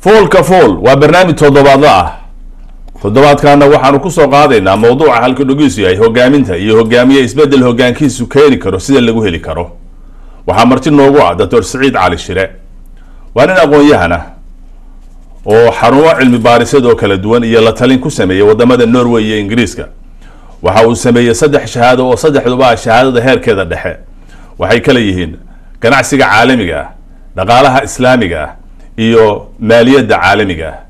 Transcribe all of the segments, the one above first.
foolka fool waa barnaamij toddobaadla ah toddobaadkaana waxaanu kusoo qaadaynaa mawduuca halka dhogiisu yahay hogaaminta iyo hogaamiye isbedel hogaankiisu keeni karo sida lagu heli karo waxaa marti noogu ah doctor siciid cali shire waa nin aqoon-yahan ah oo xarumo cilmi baarisad oo kala duwan iyo la talin ku sameeyey wadamada norway iyo ingiriiska waxa uu sameeyey saddex shahaado oo saddexduba ah shahaadada heerkeeda dhexe waxay kala yihiin ganacsiga caalamiga ah dhaqaalaha islaamiga ah iyo maaliyadda caalamiga ah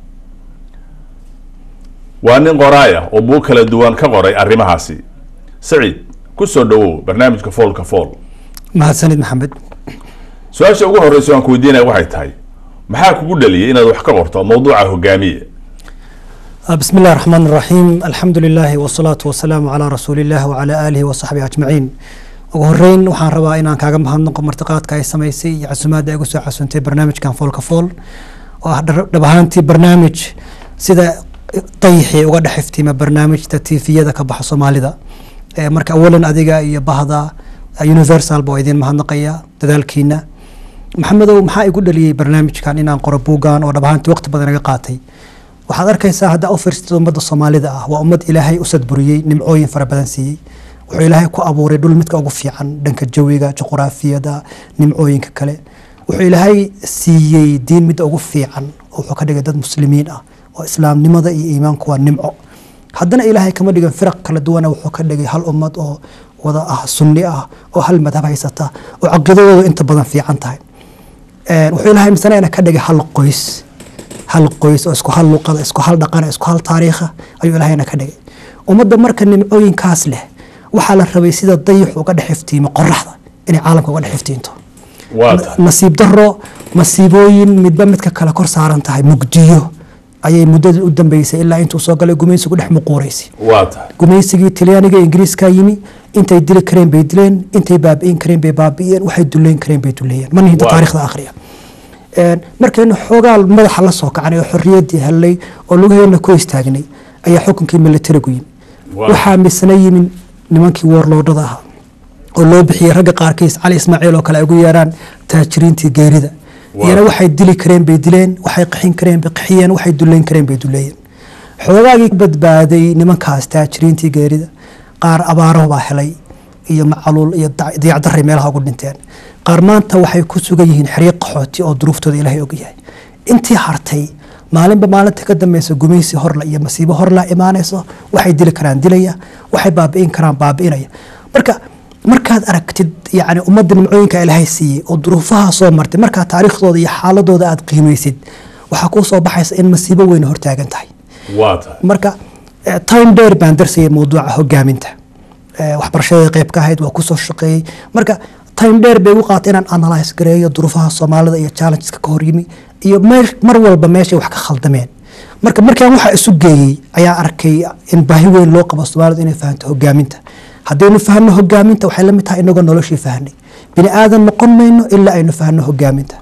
waa nin qoraay ah oo buug kala duwan ka qoray arrimahaasi saciid kusoo dhawow barnaamijka foolka fool mahadsanid maxamed su-aasha ugu horeysa aan ku weydiinaya waxay tahay maxaa kugu dhaliyay inaad wax ka qorto mawduuca hogaamiye bismi illahi raxmaan raxiim alxamdu lilahi wasalaatu wasalaamu calaa rasuuliillah wacalaa aalihi wasaxbihi ajmaciin ugu horeyn waxaan rabaa inaan kaaga mahadnaqo martiqaadka ay samaysay iyo casumaadda ay ugu soo xasuuntay barnaamijkan foolka fool oo ah dhab ahaantii barnaamij sida dayixii uga dhex iftiima barnaamijta tifiyada ka baxa soomaalida marka awalan adiga iyo bahda universal ba idin mahadnaqaya dadaalkiina maxamedow maxaa igu dhaliyey barnaamijkan inaan qoro buuggan oo dhab ahaantii waqti badan iga qaatay waxaad arkaysaa haddaa u fiirsatid ummadda soomaalida ah waa ummad ilaahay u sadburiyey nimcooyin fara badan siiyey wuxuu ilaahay ku abuuray dhul midka ugu fiican dhanka jawiga juquraafiyada nimcooyinka kale wuxuu ilaahay siiyey diin midda ugu fiican oo wuxuu ka dhigay dad muslimiin ah oo islaamnimada iyo iimaanku waa nimco haddana ilaahay kama dhigan firaq kala duwana wuxuu ka dhigay hal ummad oo wada ah sunni ah oo hal madhab haysata oo caqiidadooda inta badan fiican tahay wuxuu ilaahay misanayna ka dhigay hal qoys hal qoys oo isku hal luqada isku hal dhaqana isku hal taariikha ayuu ilaahayna ka dhigay ummadda marka nimcooyinkaas leh waxaa la rabay sida dayixu uga dhex iftiimo qoraxda inay caalamka uga dhex iftiinto waa tahay nasiib daro masiibooyin midba midka kale kor saaran tahay mugdiyo ayay muddadii u dambeysay ilaa intuu soo galay gumaysigu dhex muquuraysay waa tahay gumaysigii talyaaniga ingiriiska yimi intay dili kareen bay dileen intay baabi'in kareen bay baabi'iyeen waxay duleyn kareen bay duleeyeen mana hinta Waa. taariikhda akhriya markaynu xoogaa madaxa la soo kacanay oo xorriyaddii hellay oo lugaheena ku istaagnay ayaa xukunkii militarigu yimi Waa. waxaa misna yimin nimankii warloodhada ahaa oo loo bixiyey ragga qaarkiis cali ismaaciil oo kale ay ugu yeeraan taajiriintii geerida Waa. iyana waxay dili kareen bay dileen waxay qaxin kareen bay qaxiyeen waxay duleyn kareen bay duleeyeen xoogaagii ka badbaaday nimankaas taajiriintii geerida qaar abaaro baa helay iyo macaluul iyo dac- diyacdaray meelaha ugu dhinteen qaar maanta waxay ku sugan yihiin xiriiq qaxooti oo duruuftooda ilaahay ogyahay intii hartay maalinba maalinta ka dambeysa gumaysi horla iyo masiibo horla imaanayso waxay dili karaan dilaya waxay baabi'in karaan baabi'inaya marka markaad aragtid yani ummadda nimcooyinka ilaahay siiyey oo duruufaha soo martay markaa taariikhdooda iyo xaaladooda aad qiimaysid waxaa kuu soo baxaysa in masiibo weyn hortaagan tahay waa tahay marka eh, time dheer baan darsayay mawduuca hogaaminta Eh, waxbarashada qayb ka ahayd waa kusoo shaqeeyey marka time dheer bay u qaatay inaan analyse gareeyo duruufaha soomaalida iyo challengeska ka hor yimi iyo meer- mar walba meeshay wax ka khaldameen marka markaan waxaa isu geeyey ayaa arkay in baahi weyn loo qabo soomaalidu inay fahanto hogaaminta haddaynu fahanno hogaaminta waxay la mid tahay inagoo noloshii fahanay bini aadan noqon mayno ilaa aynu fahanno hogaaminta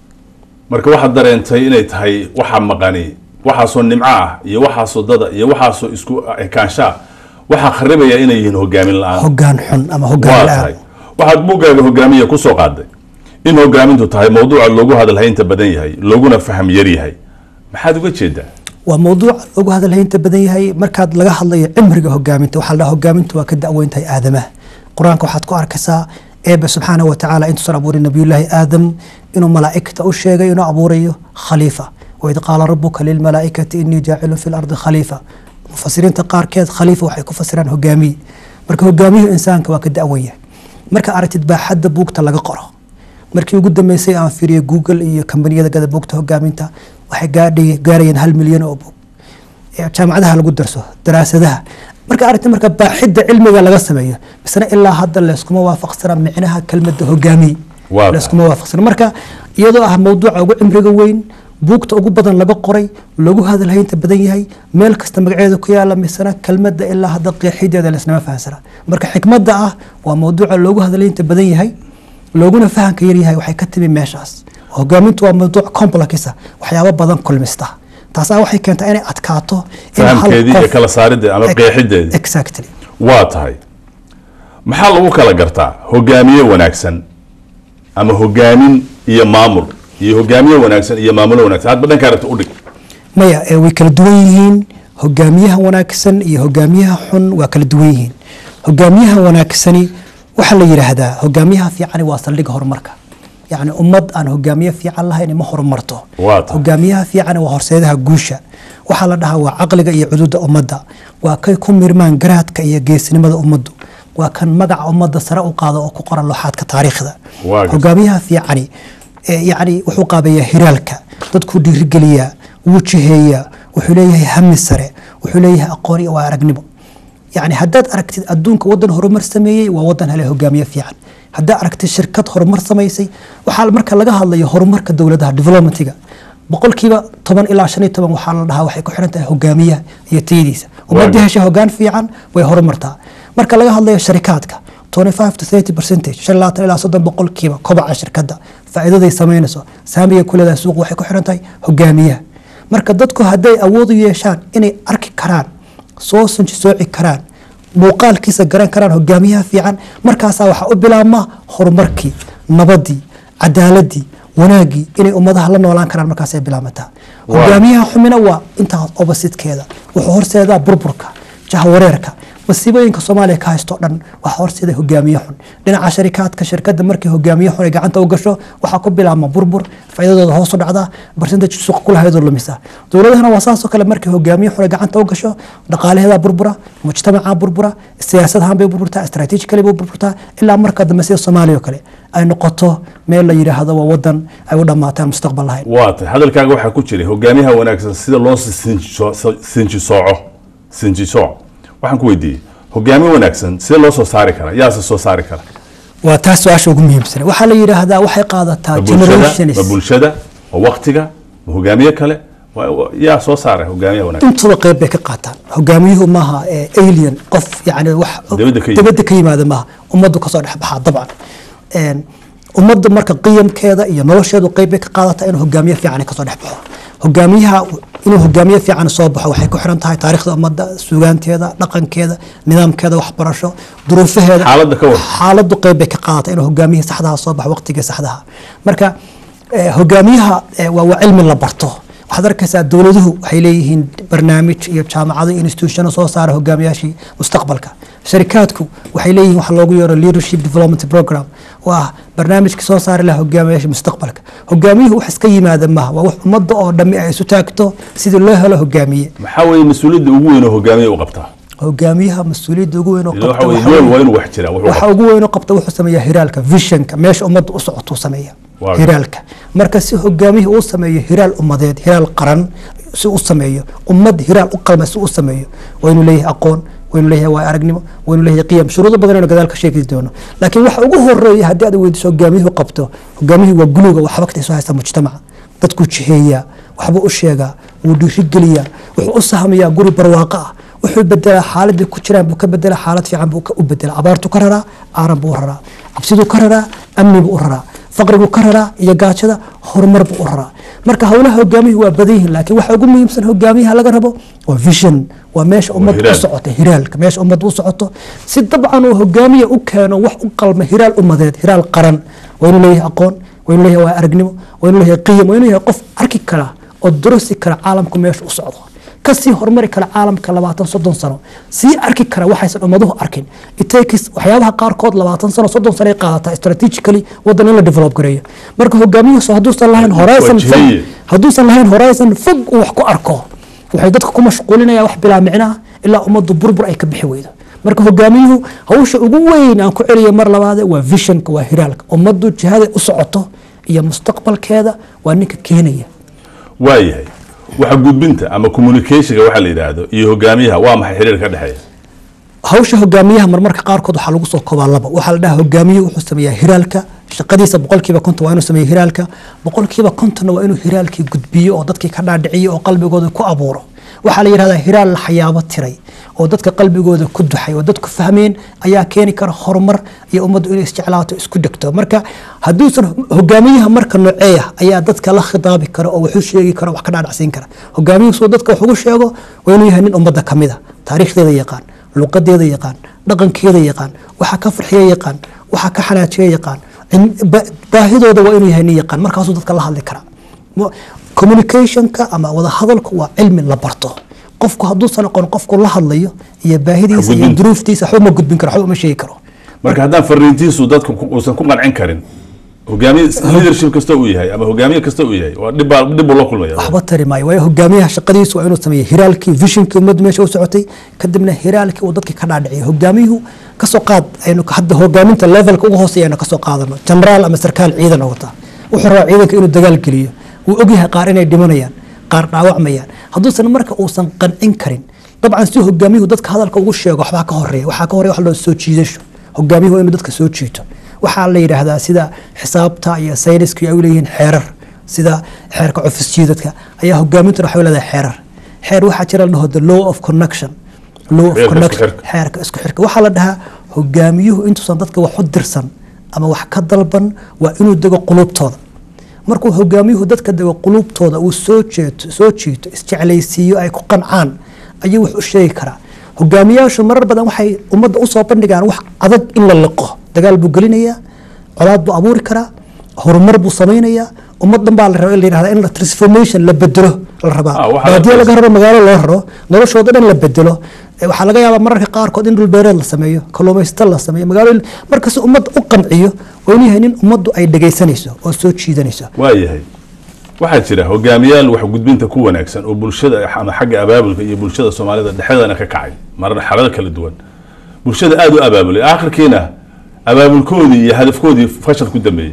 marka waxaad dareentay inay tahay waxa maqani waxaasoo nimco ah iyo waxaasoo dada iyo waxaasoo isku ekaanshaa waxaa kharibaya inay yihiin hogaamin la-aan hogaan xun ama hogaan waa la-aan tahay waxaad buuggaaga hogaamiya kusoo qaaday in hogaamintu tahay mawduuca loogu hadalhaynta badan yahay looguna faham yar yahay maxaad uga jeedaa waa mawduuc ugu hadalhaynta badan yahay markaad laga hadlayo cimriga hogaaminta waxaa la dhaha hogaamintu waa ka da'weyn tahay aadamaha qur-aanka waxaad ku arkaysaa eebe subxaana wa tacaala intuusan abuurin nabiyullaahi aadam inuu malaa'igta u sheegay inuu abuurayo khaliifa waid qaala rabuka lilmalaa'ikati inii jaacilun fi lardi khaliifa mufasiriinta qaarkeed khaliifa waxay ku fasiraan hogaamiye marka hogaamiyuhu insaanka waa ka da'weyn yahay marka aragtid baaxadda buugta laga qoro markii ugu dambeysay aan fiiriyay google iyo kambaniyada gada buugta hogaaminta waxay gaadhay- gaarayeen hal milyan oo buug ee jaamacadaha lagu darso daraasadaha marka aragti marka baaxidda cilmiga laga sameeyo misna ilaa hadda layskuma waafaqsana micnaha kelmadda hogaamiye Waa tahay. layskuma waafaqsana marka iyadoo ah mawduuca ugu cimriga weyn buugta ugu badan laga qoray lagu hadalhaynta badan yahay meel kasta magaceeda ku yaala misna kelmadda ilaa hadda qeexideeda laysnama fahansana marka xikmadda ah waa mawduuca loogu hadalhaynta badan yahay looguna fahanka yaryahay waxay ka timi meeshaas hogaamintu waa mawduuc complexisa waxyaabo badan kulmista taasaa waxay keentaa inay adkaato in hal fahamkeedii iyo qof- kala saaridda ama Ex- qeexideedii exactly waa tahay maxaa lagu kala gartaa hogaamiye wanaagsan ama hogaamin iyo maamul iyo hogaamiye wanaagsan iyo maamulo wanaagsan hadba dhanka aragta udhig maya ee way kala duwan yihiin hogaamiyaha wanaagsan iyo hogaamiyaha xun waa kala duwan yihiin hogaamiyaha wanaagsani waxaa la yidhaahdaa hogaamiyaha fiicani waa saldhigga horumarka yacni ummad aan hogaamiye fiican lahayn ma horumarto Waa tahay. hogaamiyaha fiicani waa horseedaha guusha waxaa la dhahaa waa caqliga iyo cududa ummadda waa kay ku mirmaan garaadka iyo geesnimada ummaddu waa kan magaca ummadda sare u qaado oo ku qoran looxaadka taariikhda Waa gartay. hogaamiyaha fiicani ee yacni wuxuu qaabeeyaa hiraalka dadkuu dhiirigeliyaa wuu jiheeyaa wuxuu leeyahay hami sare wuxuu leeyahay aqoon iyo waa aragnimo yacni haddaad aragtid adduunka waddan horumar sameeyey waa waddan hele hogaamiye fiican haddaad aragtid shirkad horumar samaysay waxaa marka laga hadlayo horumarka dowladaha developmentiga boqolkiiba toban ilaa shan iyo toban waxaa la dhahaa waxay ku xiran tahay hogaamiyaha iyo tayadiisa ummadii hesha hogaan fiican way horumartaa marka laga hadlayo sharikaadka 25 to 30 percentage shan labaatan ilaa soddon boqolkiiba kobaca shirkadda faa'iidaday samaynayso saamiga ku leedahay suuq waxay ku xiran tahay hogaamiyaha marka dadku hadday awood u yeeshaan inay arki karaan soo sanji sooci karaan muuqaalkiisa garan karaan hogaamiyaha fiican markaasaa waxaa u bilaabma horumarkii nabadii cadaaladii wanaagii inay ummadaha la noolaan karaan markaasay bilaamataa Waaw. hogaamiyaha xumina waa intaas oppositekeeda wuxuu horseedaa burburka jahwareerka masiibooyinka soomaaliya ka haysto dhan waxaa horseeda hogaamiye xun dhinaca sharikaadka shirkadda markii hogaamiye xun ay gacanta u gasho waxaa ku bilaabma burbur faa'iidadooda hoos u dhacdaa barsentage suuqa ku lahaydoo lumisa dowladahana waa saasoo kale markii hogaamiye xun ay gacanta u gasho dhaqaalaheedaa burbura mujtamacaa burbura siyaasad ahaan bay burburtaa istaraatiijikali bay burburtaa ilaa marka dambe sida soomaaliya oo kale ay noqoto meel la yidhaahdo waa wadan ay u dhammaataan mustaqbal lahayn waa tahay hadalkaaga waxaa ku jiray hogaamiyaha wanaagsan sida loo sinjisooco sinjisooc waxaan ku weydiiyey hogaamiye wanaagsan sidee loo soo saari karaa yaase soo saari kara waa taas su-aasha ugu muhiimsan waxaa la yidhaahdaa waxay qaadataa ma bulshada generations ma bulshada ma waktiga ma hogaamiye kale Waa- waa- yaa soo saaray hogaamiyaha wanaagsan intaba qayb bay ka qaataan hogaamiyuhu maaha ee alien qof yani wax Dibadda ka yimid. dibadda ka yimaada maaha ummaddu kasoo dhex baxaa dabcan Een, ummadda marka qiyamkeeda iyo nolosheedu qayb bay ka qaadataa inuu hogaamiye fiican kasoo dhex baxo hogaamiyaha inuu hogaamiye fiican soo baxo waxay ku xiran tahay taariikhda ummadda sugaanteeda dhaqankeeda nidaamkeeda waxbarasho duruufaheeda Xaaladda ka war. xaaladdu qayb bay ka qaadataa inuu hogaamiyihii saxdaha soo baxo waqtigii saxdaha marka eh, hogaamiyaha eh, waa waa cilmi la barto waxaad arkaysaa dowladuhu waxay leeyihiin barnaamij iyo jaamacado iyo institutiono soo saara hogaamiyaashii mustaqbalka sharikaadku waxay leeyihiin waxa loogu yeero leadership development program oo ah barnaamijka soo saari laha hogaamiyaashii mustaqbalka hogaamiyuhu wax iska yimaada maaha waa wax ummadda oo dhammi ay isu taagto sidii loo helo hogaamiye maxaa weeye mas-uuliyadda ugu weyn oo hogaamiye u qabtaa hogaamiyaha mas-uuliyadda ugu weyn oo Ila qabta waxa waxa weeye yool weeye- waa inuu wax jiraa wuxuu waxa qabtaa. ugu weyn oo qabta wuxuu sameeyaa hiraalka visionka meesha ummadda u socotuu sameeya Waaw. hiraalka marka si hogaamiyuhu uu sameeyo hiraal ummadeed hiraal qaran si u sameeyo ummad hiraal u qalma si u sameeyo waa inuu leeyahay aqoon waa inuu leeyahay waa aragnimo waa inuu leeyahay qiyam shuruudo badan inuu gadaal ka sheegi doono laakiin waxa ugu horeeya haddii aad weydiiso hogaamiyuhu qabto hogaamiyuhu waa guluga waa xabagta isu haysta mujtamaca dadkuu jiheeyaa waxbuu u sheegaa wuu dhiirigeliyaa wuxuu u sahmayaa guri barwaaqo ah wuxuu bedelaa xaaladii ku jiraan buu ka bedelaa xaalad fiican buu ka- u bedelaa abaartuu ka raraa aaran buu u raraa cabsiduu ka raraa amni buu u raraa faqriguu ka raraa iyo gaajada horumar buu u raraa marka howlaha hogaamiyuhu waa badan yihiin laakiin waxa ugu muhiimsan hogaamiyaha laga rabo waa vision waa meesha ummadda u hiraal. socoto hiraalka meesha ummadda u socoto si dabcan uu hogaamiya u keeno wax u qalma hiraal ummadeed hiraal qaran waa inuu leeyahay aqoon waa inuu leeyahay waa aragnimo waa inuu leeyahay qiyam waa inuu yahay qof arki kara oo durusi kara caalamku meesha u socdo kasii horumari kara caalamka labaatan soddon sano sii arki kara waxaysan ummaduhu arkin itakis waxyaabaha qaarkood labaatan sano soddon sano ay qaadataa strategically wadan in la develop gareeyo marka hogaamiyuhu hadduusan lahayn horizon fog Wajihiye. hadduusan lahayn horizon fog uu wax ku arko waxay dadka ku mashquulinaya wax bilaa micnaha ilaa ummaddu burbur ay ka bixi weydo marka hogaamiyuhu hawsha ugu weyn aan ku celiyo mar labaade waa visionka waa hiraalka ummaddu jihaday u socoto iyo mustaqbalkeeda waa ninka keenaya waayahay waxa gudbinta ama communicationka waxa la yidhaahdo iyo hogaamiyaha waa maxay xiriir ka dhexeeya hawsha hogaamiyaha marmarka qaarkood waxaa lagu soo koobaa laba waxaa la dhahaa hogaamiyuhu wuxuu sameeyaa hiraalka shaqadiisa boqolkiiba konton waa inuu sameeyo hiraalka boqolkiiba kontonna waa inuu hiraalkii gudbiyo oo dadkii ka dhaadhiciyo oo qalbigooda ku abuuro waxaa la yidhahdaa hiraal la xayaabo tiray oo dadka qalbigooda ku duxay oo dadku fahmeen ayaa keeni kara horumar iyo ummaddu inay isjeclaato isku dhegto marka hadduusan hogaamiyaha marka nooceeya ayaa dadka la khitaabi kara oo waxu sheegi kara wax ka dhaadhacsiin kara hogaamiyuhu suu dadka wax ugu sheego waa inuu yahay nin ummadda ka mid a taariikhdeeda yaqaan luqadeeda yaqaan dhaqankeeda yaqaan waxa ka farxiya yaqaan waxa ka xanaajiya yaqaan in- ba- baahidooda waa inuu yahay nin yaqaan markaasuu dadka la hadli karaa Mo- communicationka ama wada hadalku waa cilmi la barto qofku hadduusan aqoon qofku la hadlayo iyo baahidiisa iyo Gudbin. duruuftiisa waxba ma gudbin karo waxba uma sheegi karo marka haddaan fariintiisu dadka ku- uusan ku qancin karin hogaamiye leadership kasta uu yahay ama hogaamiye kasta uu yahay waa dhib baa dhib buu la kulmaya waxba tari maayo waayo hogaamiyaha shaqadiisu waa inuu sameeyo hiraalkii visionkii ummaddu meesha u socotay kadibna hiraalkii uu dadkii ka dhaadhiciyo hogaamiyuhu kasoo qaad aynu hadda hogaaminta levelka ugu hooseeya aynu kasoo qaadano jenaraal ama sarkaal ciidan oo wata wuxuu rabaa ciidanka inuu dagaal geliyo wuu ogyahay qaar inay dhimanayaan qaar dhaawacmayaan hadduusan marka uusan qancin karin dabcan si hogaamiyuhu dadka hadalka ugu sheego waxbaa ka horeeya waxaa ka horeeya wax loo soo jiidasho hogaamiyuhu waa inuu dadka soo jiito waxaa la yidhaahdaa sida xisaabta iyo sayniska ay u leeyihiin xeerar sida xeerka cofis jiidadka ayaa hogaamintuna waxay leedahay xeerar xeer waxaa jira la dhaho the law of connection law of Xeerka isku connection xirka. xeerka isku xirka waxaa la dhahaa hogaamiyuhu intuusan dadka wax u dirsan ama wax ka dalban waa inuu dego qulubtooda markuu hogaamiyuhu dadka dego qulubtooda uu soo jeeto soo jiito isjeclaysiiyo ay ku qancaan ayuu wax u sheegi karaa hogaamiyaashu marar badan waxay ummadda usoo bandhigaan wax adag in la liqo dagaal buu gelinayaa colaad buu abuuri karaa horumar buu samaynayaa ummad dhan baa la rabaa in la yidhahda in la transformation la bedelo la rabaa Ah, waxaa la baadiya laga rabo magaalo loo raro noloshooda dhan la bedelo Eh, waxaa laga yaabaa mararka qaarkood in dhulbeereed la sameeyo kalluumaysato la sameeyo magaalo markasta ummadda u qanciyo waa inuu yahay nin ummaddu ay dhegaysanayso oo soo jiidanayso waa yahay waxaa jira hogaamiyaal wax gudbinta ku wanaagsan oo bulshada ama xagga abaabulka iyo bulshada soomaalida dhexdeedana ka kacay marar xalal kala duwan bulshada aada u abaabulay aakhirkiina abaabulkoodii iyo hadafkoodii fashal ku dambeeyey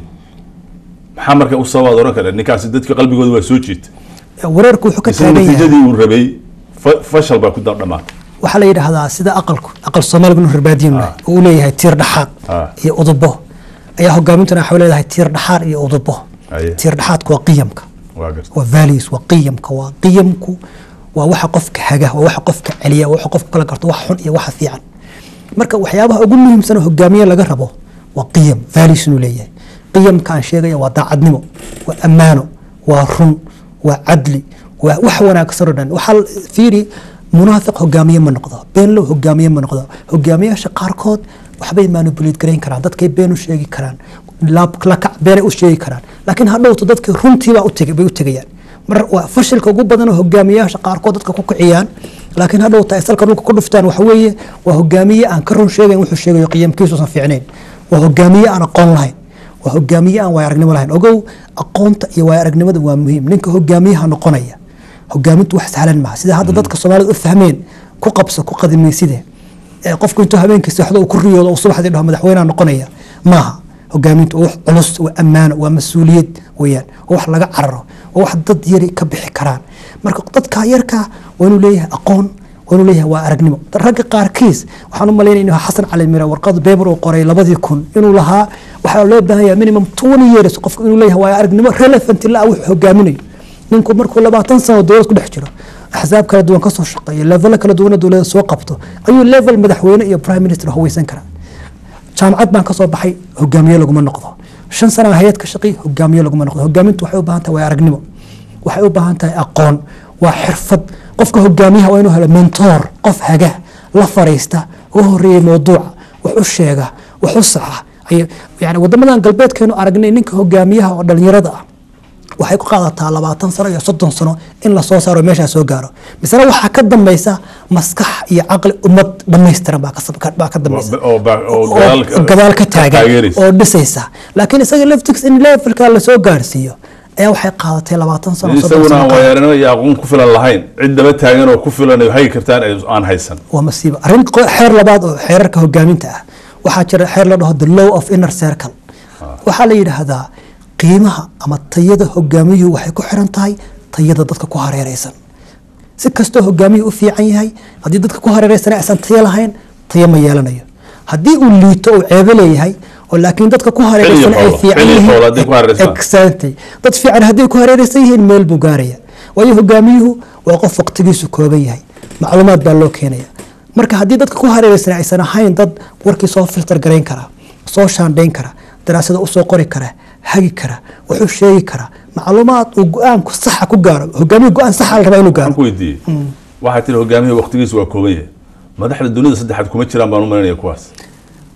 maxaa marka u sababaad oran kara ninkaasi dadka qalbigooda waa soo jiita wareerku wuxuu ka isla taagan yahay natiijadii uu rabay fa- fashal baa ku da- dhamaatay waxaa la yidhaahdaa sida aqalku aqal soomaaliga inuu rarbaadiyin yahay oo uu leeyahay tiir dhaxaad Ah. iyo udubo ayaa hogaamintuna waxay leedahay tiir dhaxaad iyo udubo Aye. tiir dhaxaadku waa qiyamka waa garta waa values waa qiyamka waa qiyamku waa waxa qofka haga waa waxa qofka celiya waa waxa qofka kala garto wax xun iyo waxa fiican marka waxyaabaha ugu muhiimsan oo hogaamiye laga rabo waa qiyam values inuu leeyahay qiyamka aan sheegaya waa daacadnimo waa ammaano waa run waa cadli waa wax wanaagsan oo dhan waxaa la- fiiri munaafiq hogaamiye ma noqdo beenlow hogaamiye ma noqdo hogaamiyaasha qaarkood waxbay manipulate garayn karaan dadkay been u sheegi karaan laab- lakac beenay u sheegi karaan laakiin hadhowto dadkii runtiibaa u tegay bay u tegayaan mar waa fashilka ugu badan oo hogaamiyaasha qaarkood dadka ku kiciyaan laakiin hadhowta ay salka dhulka ku dhuftaan waxa weeye waa hogaamiye aan ka run sheegayn wuxuu sheegayo qiyamkiisuusan fiicnayn waa hogaamiye aan aqoon lahayn waa hogaamiye aan waaya aragnimo lahayn ogow aqoonta iyo waaya aragnimada waa muhiim ninka hogaamiyaha noqonaya hogaamintu wax sahlan maaha sida hadda dadka soomaalida u fahmeen ku qabso ku qadimayside ee qofku intuu habeenkii seexdo uu ku riyoodo uu subaxdii dhaho madaxweynaha noqonaya maaha hogaamintu waa wax culus waa ammaano waa mas-uuliyad weeyaan waa wax laga cararo waa wax dad yari ka bixi karaan marka dadka yarka waa inuu leeyahay aqoon waa inuu leeyahay waa aragnimo ragga qaarkiis waxaan u malaynaya inuu xasan cali mira warqad beber uu qoray labadii kun inuu lahaa waxaa loo baahan yahay minimum twenty years qofka inuu leeyahay waa aragnimo relevant ilaa wuxuu hogaaminayo ninku markuu labaatan sano dowlad ku dhex jiro axsaab kala duwan kasoo shaqeeyo levelo kala duwan dowladda soo qabto ayuu level madaxweyne iyo prime minister haweysan karaa jaamacad baan kasoo baxay hogaamiye laguma noqdo shan sana hay-ad ka shaqi hogaamiye laguma noqdo hogaamintu waxay u baahan tahay waa aragnimo waxay u baahan tahay aqoon waa xirfad qofka hogaamiyaha waa inuu helo mentor qof haga la fariista uga horeeyay mowduuca wax u sheega wax u saxa ay- yani wadamadan galbeedkeenu aragnay ninka hogaamiyaha oo dhalinyarada ah waxay ku qaadataa labaatan sano iyo soddon sano in lasoo saaro meeshaa soo gaaro misena waxaa ka dambaysa maskax iyo caqli ummad dhammaystiran baa ka sab- ka- baa ka dambaysa oo ba- oo oo gadaal- gadaal ka taagan taageeraysa. oo dhisaysa laakiin isaga laftigs in levelka lasoo gaarsiiyo ayaa waxay qaadatay labaatan sano soddon isaguna sano aan ka- waayaranimo iyo aqoon ku filan lahayn cid daba taagan oo ku filan ay hagi kartaan ay aan haysan waa masiibo arrin qo- xeer labaad oo xeerarka hogaaminta ah waxaa jira xeer la dhaho the law of inner circle waxaa la yidhaahdaa qiimaha ama tayada hogaamiyuhu waxay ku xiran tahay tayada dadka ku hareereysan si kastoo hogaamiyuhu u fiican yahay haddii dadka ku hareereysan aysan tayo lahayn tayo ma yeelanayo haddii uu liito uu ceebo leeyahay oo laakiin dadka ku hareereysan ay xoolo, fiican xilli xoolo haddii ku hareereysan. yihiin exactly dad fiican haddii ku hareereysan yihiin meel buu gaaraya waayo hogaamiyuhu waa qof waqtigiisu kooban yahay macluumaad baa loo keenaya marka haddii dadka ku hareereysan aysan ahayn dad warkii soo filter garayn kara soo shaandhayn kara daraasada usoo qori kara hagi kara wuxuu sheegi karaa macluumaad uu go-aanku saxa ku gaaro hogaamiyu go-aan saxa la rabaa inuu aan gaaro ku weydiiyey waxaa tiri hogaamiyaha waqtigiisu waa kooban yahay madaxda dunida saddexaad kuma jiraan baan u malinaya kuwaas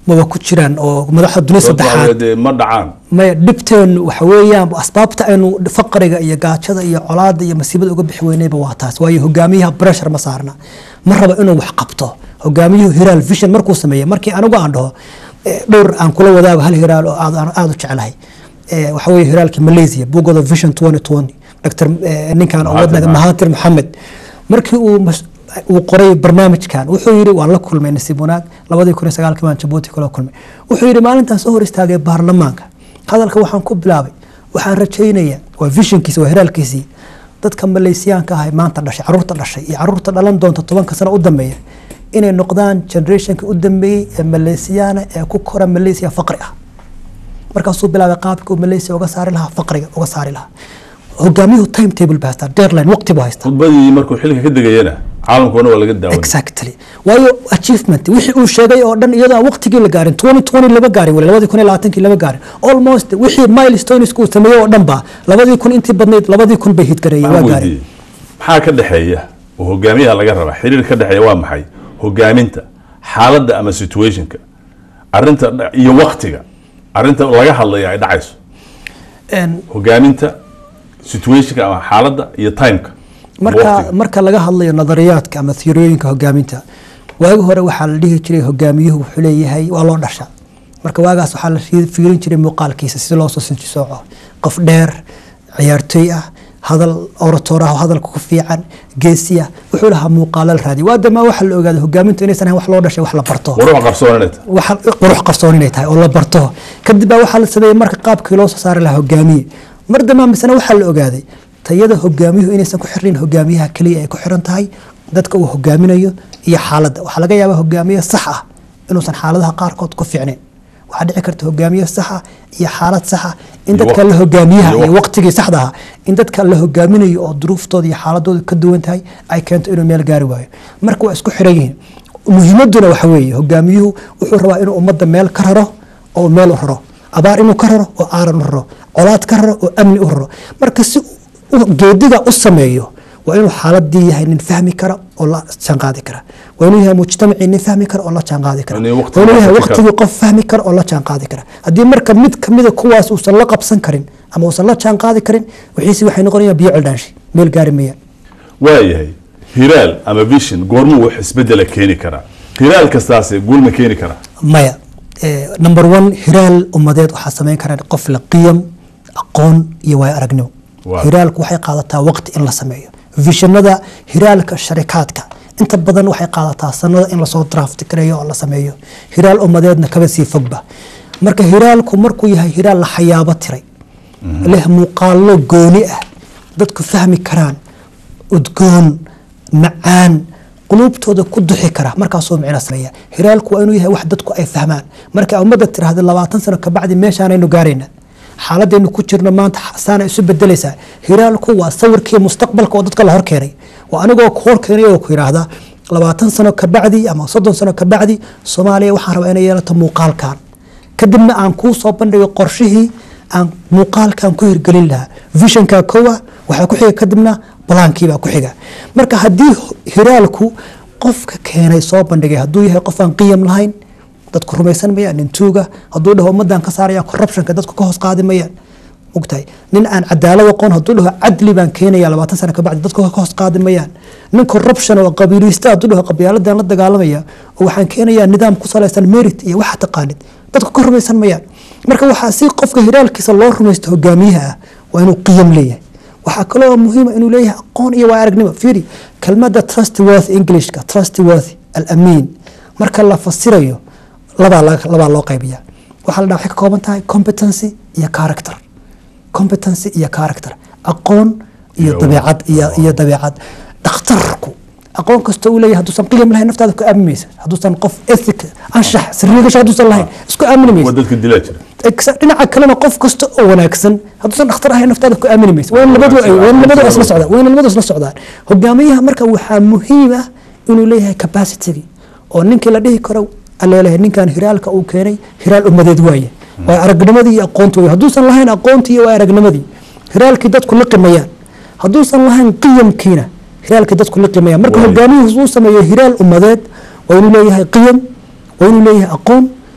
maba ku jiraan oo madaxda dunida saddexaad dee ma dhacaan maya dhibteenu waxa weeyaan asbaabta aynu faqriga iyo gaajada iyo colaada iyo masiibada uga bixi weynayba waa taas waayo hogaamiyaha pressure ma saarna ma raba inuu wax qabto hogaamiyuhu hiraal vision markuu sameeyey markii anigu aan dhaho eh, dhowr aan kula wadaago hal hiraal oo aad aan aad u jeclahay Eh, waxa weeye hiraalkii malaysia buugooda vision 2020 dr eh, ninkan oo Mahathir wadnaga Mohamad. mahatir maxamed markii uu mas- uu qoray barnaamijkan wuxuu yidhi waan la kulmay nasiib wanaag labadii kun iyo sagaalkii baan jabuuti kula kulmay wuxuu yidhi maalintaan soo hor istaagay baarlamaanka hadalka waxaan ku bilaabay waxaan rajaynayaa waa visionkiisi waa hiraalkiisii dadka malaysiyaanka ah ee maanta dhashay caruurta dhashay iyo caruurta dhalan doonta tobanka sano u dambeeya inay noqdaan generationka u dambeeyey ee malaysiyaana ee ku kora malaysia faqri ah markaasuu bilaabay qaabkii uu malaysia uga saari lahaa faqriga uga saari lahaa hogaamiyuhu time table baa haystaa deadline waqti buu haystaa khudbadii markuu xilka ka degayana caalamkoona waa laga daawan exactly waayo achievement wixii uu sheegay oo dhan iyadoo aan waqtigii la gaarin 2020 lama gaarin wali labadii kun iyo labaatankii lama gaarin almost wixii milestones uu sameeyey oo dhan ba labadii kun intii badnayd labadii kun bay hidgareeyeen waa Waxaan gaarin weydiiyey, maxaa ka dhexeeya oo hogaamiyaha laga rabaa xiriir ka dhexeeya waa maxay hogaaminta xaaladda ama situationka arinta dha- iyo waktiga arinta laga hadlaya ay dhacayso Een, hogaaminta situationka ama xaaladda iyo timeka ama marka waqtiga. marka laga hadlayo nadariyaadka ama theoriyooyinka hogaaminta waagi hore waxaa la dhihi jiray hogaamiyuhu wuxuu leeyahay waa loo dhasha marka waagaas waxaa la fi- fiirin jiray muuqaalkiisa si loo soo sinjisooco qof dheer ciyaartoy ah hadal oratoor ah oo hadalka ku fiican geesi ah wuxuu lahaa muuqaalo la raadiyo waa damaa waxaa la ogaaday hogaamintu inaysan ahayn wax loo dhashay wax la barto waruuxa qarsoonaneta waxa qurux qarsoon inay tahay oo la barto kadib baa waxaa la sameeyey marka qaabkii loo soo saari lahaa hogaamiye mar dambaa misena waxaa la ogaaday tayada hogaamiyuhu inaysan ku xirnayn hogaamiyaha keliya ay ku xiran tahay dadka uu hogaaminayo iyo xaaladda waxaa laga yaabaa hogaamiye sax ah inuusan xaaladaha qaarkood ku fiicnayn waxaa dhici karta hogaamiye sax ah iyo xaalad sax ah in Iyo dadka waqti. la hogaamiyaha Iyo iyo waqti. waqtigii saxda ahaa in dadka la hogaaminayo oo duruuftooda iyo xaaladooda ka duwan tahay ay keento inuu meel gaari waayo marka waa isku xiran yihiin muhiimaduna waxa weeye hogaamiyuhu wuxuu rabaa inuu ummadda meel ka raro oo meel u raro abaar inuu ka raro oo aaran u raro colaad ka raro oo amni u raro marka si uu geediga u sameeyo waa inuu xaaladii yahay nin fahmi kara oo la jaanqaadi kara waa inuu yahay mujtamacii nin fahmi kara oo la jaanqaadi kara Inuu waa waqti inuu yahay la fahmi karo. waqtigii qof fahmi kara oo la jaanqaadi kara haddii marka mid kamida kuwaas uusan la qabsan karin ama uusan la jaanqaadi karin wixiisi waxay noqonayaan biyo cildhaanshi meel gaari mayaan waayahay hiraal ama vision goormuu wax isbedela keeni karaa hiraal kastaase guul ma keeni karaa maya Eh, number one hiraal ummadeed waxaa samayn kara qof la qiyam aqoon iyo waayo aragnimo Waaw. hiraalku waxay qaadataa waqti in la sameeyo vishanada hiraalka sharikaadka inta badan waxay qaadataa sanada in lasoo draft gareeyo oo la sameeyo hiraal ummadeedna kaba sii fogba marka hiraalku markuu yahay hiraal la xayaabo tiray leh muuqaalo gooni ah dadku fahmi karaan udgoon macaan quluubtooda ku duxi kara markaasuu micno sameeya hiraalku waa inuu yahay wax dadku ay fahmaan marka ummadda tiraahda labaatan sano kabacdi meeshaanaynu gaarayna xaaladaynu ku jirno maanta saana isu bedelaysaa hiraalku waa sawirkii mustaqbalka oo dadka la horkeenay waa anigoo ku horkeenay oo ku yidhaahda labaatan sano kabacdi ama soddon sano kabacdi soomaaliya waxaan rabaa inay yeelato muuqaalkan kadibna aan kuu soo bandhigo qorshihii aan muuqaalkan ku hirgelin lahaa visionka kowa waxaa ku xiga kadibna balaankiibaa ku xiga marka haddii hiraalku qofka keenay soo bandhigay hadduu yahay qof aan qiyam lahayn dadku rumaysan mayaan nin tuuga hadduu dhaho ummadan ka saaraya corruptionka dadku ka hoos qaadi mayaan mogtahay nin aan cadaalad aqoon hadduu dhaho cadli baan keenaya labaatan sano kabacdi dadku ka hoos qaadi mayaan nin corruption oo qabiilista hadduu dhaho qabiiladan la dagaalamaya oo waxaan keenayaa nidaam ku salaysan merit iyo waxa taqaanid dadku ka rumaysan mayaan marka waxaa si qofka hiraalkiisa loo rumaysto hogaamiyaha ah waa inuu qiyam leeyahay waxaa kaloo muhiima inuu leeyahay aqoon iyo waa aragnimo fiiri kelmadda trustworthy englishka trustworthy alamiin marka la fasirayo labaa la- labaa loo qaybiya waxaa la dhaha waxay ka kooban tahay competency iyo character competency iyo character aqoon iyo Iyo- dabeecad iyo iyo dabeecad dhakhtarku aqoon kasta uu leeyahay hadduusan qiyam lahayn naftaada ku aamini maysa hadduusan qof ethic anshax sirrigasha hadduusan lahayn isku aamini maysa waa dadka dilaa jira Exa- dhinaca kalena qof kasta oo wanaagsan hadduusan dhakhtar ahayn naftaada ku aamini maysa waa in labadu ay- waa in labadu isla socdaan waa in labadu isla socdaan hogaamiyaha marka waxaa muhiim ah inuu leeyahay capacity oo ninkii la dhihi karo aleelahay ninkan hiraalka uu keenay hiraal ummadeed waaye waa aragnimadii iyo aqoontii waaye hadduusan lahayn aqoontii iyo waa aragnimadii hiraalkii dadku liqimayaan hadduusan lahayn qiyamkiina hiraalkii dadku liqimayaan marka Waaye. hogaamiyuhu uu sameeyo hiraal ummadeed waa inuu leeyahay qiyam waa inuu leeyahay aqoon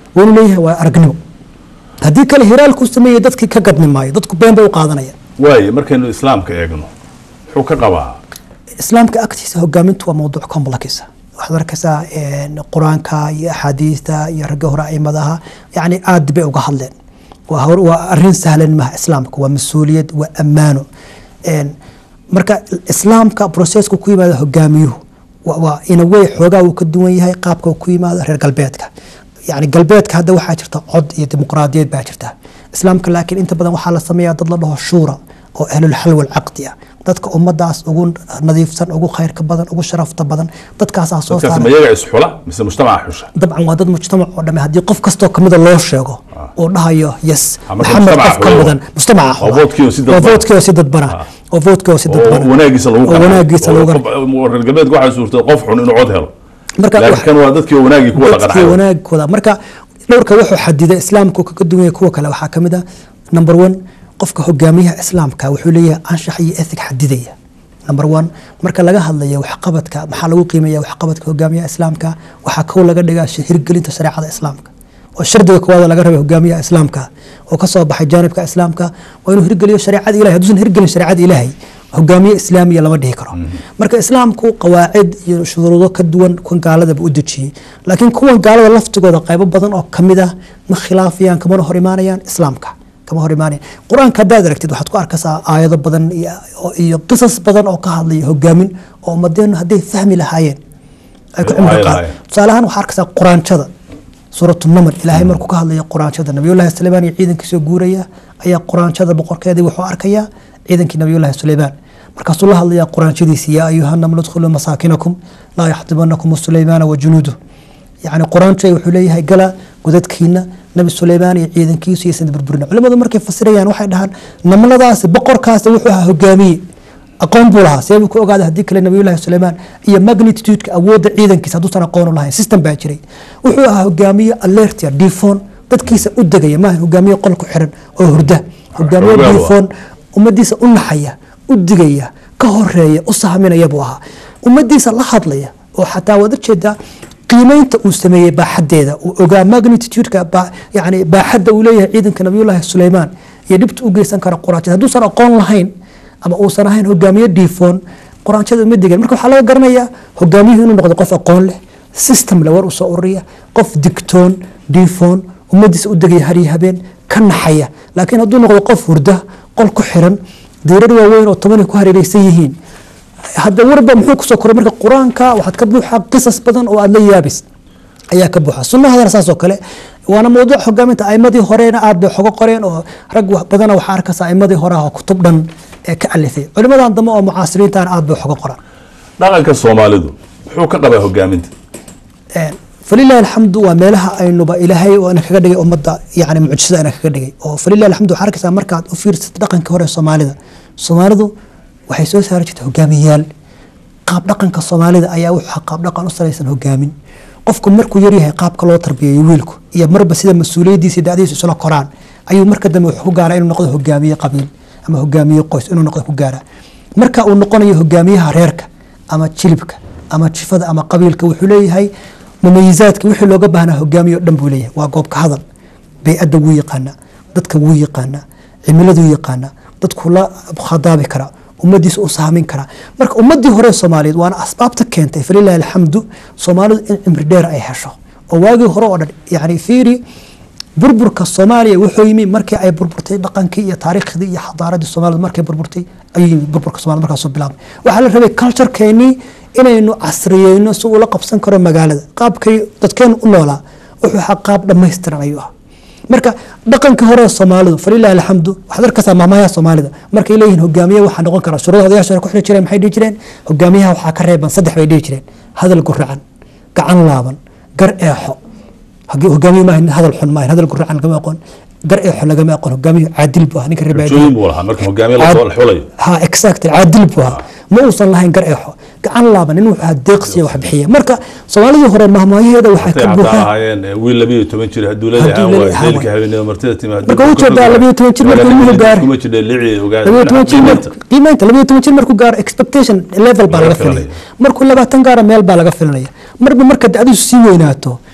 waa inuu leeyahay waa aragnimo haddii kale hiraalkuu sameeyey dadkii ka gadmi maayo dadku been bay u qaadanaya waaye markaynu islaamka eegno muxuu ka qabaa islaamka agtiisa hogaamintu waa mawduuc complex waxaad arkaysaa een, qur-aanka iyo axaadiista iyo ragga hore aimadaha yani aad bay uga hadleen waa hor- waa arin sahlan maha islaamka waa mas-uuliyad waa ammaano Een, marka islaamka processka ku yimaada hogaamiyuhu wa- waa in a way xoogaa uu ka duwan yahay qaabka uu ku yimaado reer galbeedka yani galbeedka hadda waxaa jirta cod iyo dimuqraadiyad baa jirta islaamka laakiin inta badan waxaa la sameeyaa dad la dhaho shuura oo ahlulxal walcaqdi ah dadka ummadaas ugu nadiifsan ugu khayrka badan ugu sharafta badan dadkaasaa soo dadkaas saara ma iyaga isxula mise mujtamaca xusha dabcan waa dad mujtamac oo dhame haddii qof kastoo kamida loo sheego uu dhahayo yes Ah, marka maxamed mujtamaca qof ka xula mudan waa. mujtamaca Waa vote-kii oo si waa dadban. vote-kii oo si dadbana oo vote-kii oo si dadbana oo wanaagiisa lagu oo wanaagiisa lagu qanco. Oo reer galbeedka waxaa suurtay qof xun inuu cod helo marka laakiin wax- kan waa dadkii oo wanaagii ku wada dadkii qancay wanaagkooda marka dhowrka wuxuu xadida islaamku kaga duwan yahay kuwa kale waxaa kamid a number one qofka hogaamiyaha islaamka wuxuu leeyahay anshax iyo ethig xadidaya number one marka laga hadlayo waxqabadka maxaa lagu qiimeeya waxqabadka hogaamiyaha islaamka waxaa kow laga dhigaa sh- hirgelinta shareecada islaamka oo shardiga koowaad laga rabay hogaamiyaha islaamka oo kasoo baxay jaanibka islaamka waa inuu hirgeliyo shareecada ilahay hadduusan hirgelin shareecada ilaahay hogaamiye islaamiya lama dhihi karo marka islaamku qawaacid iyo shuruudo ka duwan kuwan gaaladaba u dejiyey laakiin kuwan gaalada laftigooda qaybo badan oo kamid ah ma khilaafayaan kamana hor imaanayaan islaamka kama hor imaanayaan qur-aanka haddaad aragtid waxaad ku arkaysaa aayado badan iyo- iyo qisas badan oo ka hadlaya hogaamin oo ummadeenu hadday fahmi lahaayeen ay ku Ay cimri qaad lahaayeen. tusaale ahaan waxaa arkaysaa quraanjada suuratu naml ilaahay markuu ka hadlayo quraanjada nabiyullaahi suleymaan iyo ciidankiisoo guuraya ayaa quraanjada boqorkeedii wuxuu arkayaa ciidankii nabiyullaahi suleymaan markaasuu la hadlayaa quraanjadiisi yaa ayuha namlu dkhuluu masaakinakum laa yaxdibanakum suleymaana wa junuudu yacni quraanjay wuxuu leeyahay gala godadkiina nabi suleymaan iyo ciidankiisu iyo sida burburina culimadu markay fasirayaan waxay dhahaan namladaasi boqorkaasi wuxuu ahaa hogaamiye aqoon buu lahaa seebuu ku ogaaday haddii kale nabiyullaahi suleymaan iyo magnitude-ka awoodda ciidankiisa hadduusan aqoon u lahayn system baa jiray wuxuu ahaa hogaamiye alertia difoon dadkiisa u degaya maaha hogaamiye qol ku xiran oo hurda hogaamiye Xoogaa waa. difoon ummadiisa u naxaya u digaya ka horeeya u sahminaya buu ahaa ummadiisa la hadlaya oo xataa waad ujeedaa qiimeynta uu sameeyey baaxadeeda uu ogaa magnitude-ka baa- yani baaxadda uu leeyahay ciidanka nabiyullaahi suleymaan iyo dhibta u geysan kara quraanjada hadduusan aqoon lahayn ama uusan ahayn hogaamiye diifoon quraanjada uma degan marka waxaa laga garanayaa hogaamiyuhu inuu noqdo qof aqoon leh system le war u soo ururiya qof digtoon diifoon ummadiisa u degaya hariyo habeen ka naxaya laakiin hadduu noqdo qof hurda qol ku xiran diirar waaweyn oo tobanay ku hareereysan yihiin hadda warba muxuu kusoo koray marka qur-aanka waxaad ka buuxaa qisas badan oo aad la yaabis ayaa ka buuxa sunnahadana saas oo kale waana mawduuc hogaaminta aimadii horena aad bay xogo qoreen oo rag wax badana waxaa arkaysa aimadii hore ah oo kutub dhan ee ka alifay culimadan dambe oo mucaasiriintan aad bay xogo qoraan dhaqanka soomaalidu muxuu ka qabaa hogaaminta Een, falilahi alxamdu waa meelaha aynuba ilaahay oo ina kaga dhigay ummadda yani mucjisada ina kaga dhigay oo falilahi alxamdu waxaa arkaysaa markaad u fiirsatid dhaqankii hore ee soomaalida soomaalidu waxay soo saari jirtay hogaamiyayaal qaab dhaqanka soomaalida ayaa wuxuu ahaa qaab dhaqan u salaysan hogaamin qofku markuu yaryahay qaabka loo tarbiyeeyo wiilku iyo marba sida mas-uuliyadiisa iyo dacdiisa isla koraan ayuu marka dambe wuxuu ku gaaraa inuu noqdo hogaamiye qabiil ama hogaamiye qoys inuu noqdo ku gaara marka uu noqonayo hogaamiyaha reerka ama jilibka ama jifada ama qabiilka wuxuu leeyahay mumayizaadka wixii looga baahnaa hogaamiye oo dhan buu leeyahay waa goobka hadal bey-adda wuu yaqaanaa dadka wuu yaqaanaa cimiladuu yaqaanaa dadku la khadaabi karaa ummadiisa u saamin karaa marka ummadii hore soomaaliyeed waana asbaabta keentay falilahi alxamdu soomaalidu in cimri dheer ay hesho oo waagii hore oo dhan yani fiiri burburka soomaaliya wuxuu yimi markii ay burburtay dhaqankii iyo taariikhdii iyo xadaaradii soomaalida markay burburtay ayuu yimi burburka soomaalida markaasuu bilaabmay waxaa la rabay culturekeenii inaynu casriyeyno si uu la qabsan karo magaalada qaabkay dadkeenu u noolaa wuxuu ahaa qaab dhammaystiran ayuu ahaa marka dhaqankii hore ee soomaalidu falilahi alxamdu waxaad arkaysaa maamayaha soomaalida markay leeyihiin hogaamiye waxaa noqon kara shuruuda odayaasha hore ku xiri jireen maxay dhihi jireen hogaamiyaha waxaa ka reeban saddex bay dhihi jireen hadal guracan gacan laaban gar eexo Hagi- hogaamiye maaha nin hadal xun maaha hadal guracan lagama aqoon gar eexo lagama aqoon hogaamiye caadil buu ahaa ninka reer baadiyaha. rajooyin buu lahaa marka hogaamiye lasoo xulayo ha exactly caadil buu ahaa ma uusan lahayn gar eexo gacan laaban nin wuxuu ahaa deeqsiya wax bixiya marka soomaalidii hore mahmaayaheeda waxaa Intay ka xataa buuxa ahaayeen eh, wiil labiyo toban jir hadduu Hadduu leeyahay leeyahay, leelka habeenimo martida timaado Marka wuu jeedaa labiyo toban jir markuu ilmuhu gaaro. kuma jidha lici ogaada labiyo toban jir qiimaynta. markuu- qiimaynta labiyo toban jir markuu gaaro expectation level baa Laga laga filaya filanaya. markuu labaatan gaaro meel baa laga filanaya marba marka dacdiisu sii weynaato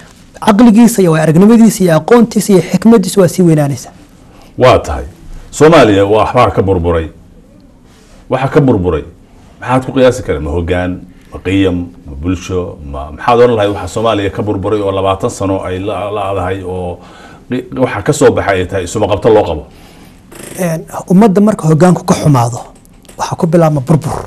caqligiisa iyo aragnimadiisa iyo aqoontiisa iyo xikmadiisa waa sii weynaanaysa waa tahay soomaaliya waa waxbaa ka burburay waxa ka burburay maxaad ku qiyaasi kara ma hogaan ma qiyam ma bulsho ma maxaad oran lahayd waxa soomaaliya ka burburay oo labaatan sano ay la- la-dahay oo qi- waxa ka soo baxay ay tahay isuma qabto loo qabo Een, ummadda marka hogaanku ka xumaado waxaa ku bilaabma burbur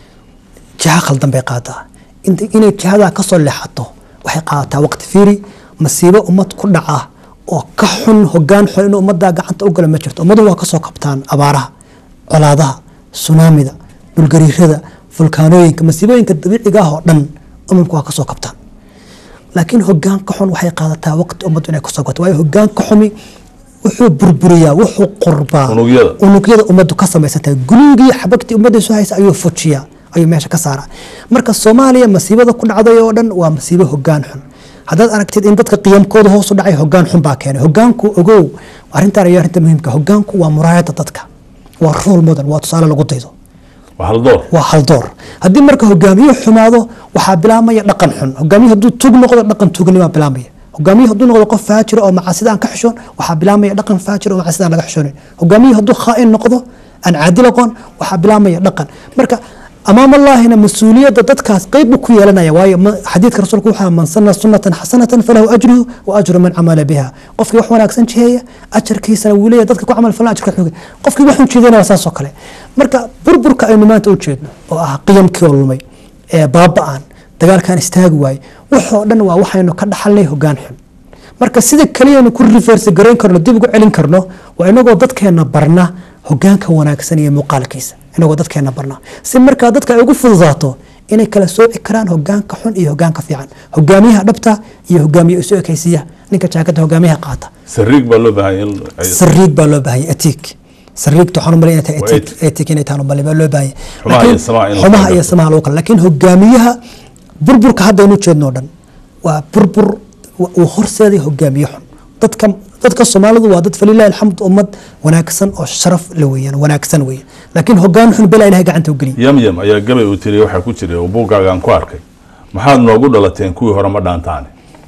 jiha khaldan bay qaadaa Inta- inay jihadaa kasoo leexato waxay qaadataa waqti fiiri masiibo ummad ku dhaca oo ka xun hogaan xun inuu ummaddaa gacanta u gala ma jirto ummadu waa kasoo kabtaan abaaraha colaadaha sunaamida dhulgariirada fulkaanooyinka masiibooyinka dabiiciga ah oo dhan umamku waa kasoo kabtaan laakiin hogaan ka xun waxay qaadataa waqti ummaddu inay kasoo kabto waayo hogaan ka xumi wuxuu burburiyaa wuxuu qurbaa Unugyada. unugyada ummaddu ka samaysan tahay gulugii xabagtii ummadda isu haysa ayuu fujiyaa ayuu meesha ka saaraa marka soomaaliya masiibada ku dhacday oo dhan waa masiibo hogaan xun haddaad aragtid in dadka qiyamkooda hoos u dhacay hogaan xun baa keenay hogaanku ogow arrintan ayaa arrinta muhiimka hogaanku waa muraayada dadka waa role model waa tusaale lagu daydo waa hal door waa haldoor haddii marka hogaamiye xumaado waxaa bilaabmaya dhaqan xun hogaamiye hadduu tug noqdo dhaqan tugnima bilaabmaya hogaamiye hadduu noqdo qof faajira oo macaasida aan ka xishoon waxaa bilaabmaya dhaqan faajir oo macaasida aan laga xishoonin hogaamiye hadduu khaa'in noqdo aan caadil aqoon waxaa bilaabmaya dhaqan marka amaam allaahina mas-uuliyadda dadkaas qeyb buu ku yeelanaya waayo ma- xadiidka rasuulku waxaa man sana sunatan xasanatan falahu ajruhu wa ajru man camala biha qofkii wax wanaagsan jiheeya ajarkiisana wuu leeyahay dadka ku camal falan ajarka xoogay qofkii wax ujeedana waa saas oo kale marka burburka aynu maanta u jeedno oo ah qiyamkii oo lumay ee baaba'an dagaalkan istaagi waaye waxoo dhan waa waxaynu ka dhaxalnay hogaan xun marka sida keliyanu ku reverse garayn karno dib ugu celin karno waa inagoo dadkeena barna hogaanka wanaagsan iyo muuqaalkiisa inagoo dadkeena barna si markaa dadka ay ugu fududaato inay kala sooci karaan hogaanka xun iyo hogaanka fiican hogaamiyaha dhabta iyo hogaamiye isu ekaysiya ninka jaakada hogaamiyaha qaata sariig baa loo baahan in ay- sariig baa loo baahanya etik sariigta waxaan u malay inay tahay Waa etik etik. etik inay tahay u malay baa loo baahanya Xumaha iyo Laakiin- samaha in la xumaha kala iyo garto. samaha lagu kala laakiin hogaamiyaha burburka hadda aynu jeedno o dhan waa burbur wa- uu horseeday hogaamiye xun dadka dadka soomaalidu waa dad falilahi alxamd ummad wanaagsan oo sharaf la weeyaan wanaagsan weeyaan laakiin hogaan xun bela ilahay gacanta u geliya yamyam ayaa gabay uu tiri waxaa ku jiray oo buuggaagaan ku arkay maxaad noogu dhalateen kuwii hore ma dhaantaane